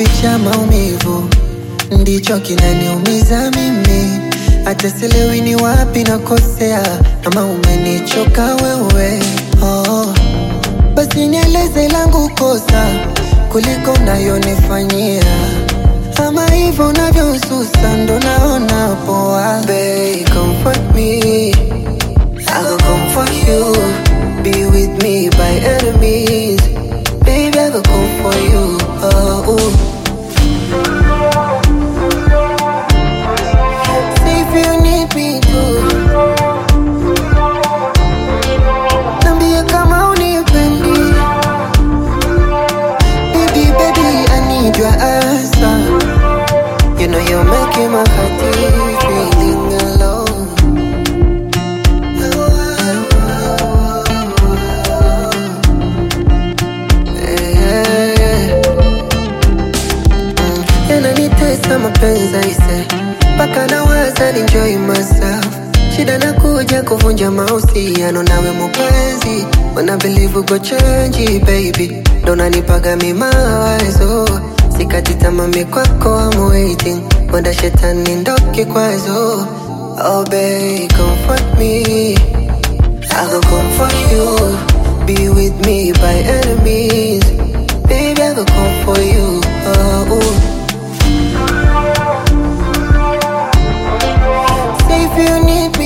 kuficha maumivu ndicho kinaniumiza mimi, hata sielewi ni wapi nakosea, ama umenichoka wewe. Oh, basi nieleze langu kosa kuliko unayonifanyia, ama hivyo unavyosusa ndo naona poa. Babe, comfort me, I go comfort you, be with me by enemies. Baby, I go come for you. Oh, ooh. Say if you need me to Nambia kama unipendi Baby, baby, I need your answer You know you're making my heart feeling alone Yeah, yeah. Mm, yananitesa mapenzi aise, mpaka nawaza enjoy myself. Shida nakuja kuvunja mahusiano nawe mupenzi, wanna believe uko change baby, ndo nanipaga mi mawazo, sikati tamaa mi kwako I'm waiting, wanda shetani ndo kikwazo. Oh babe, comfort me, I go comfort you, be with me by enemies, baby I go come for you. Oh, ooh. Say if you need me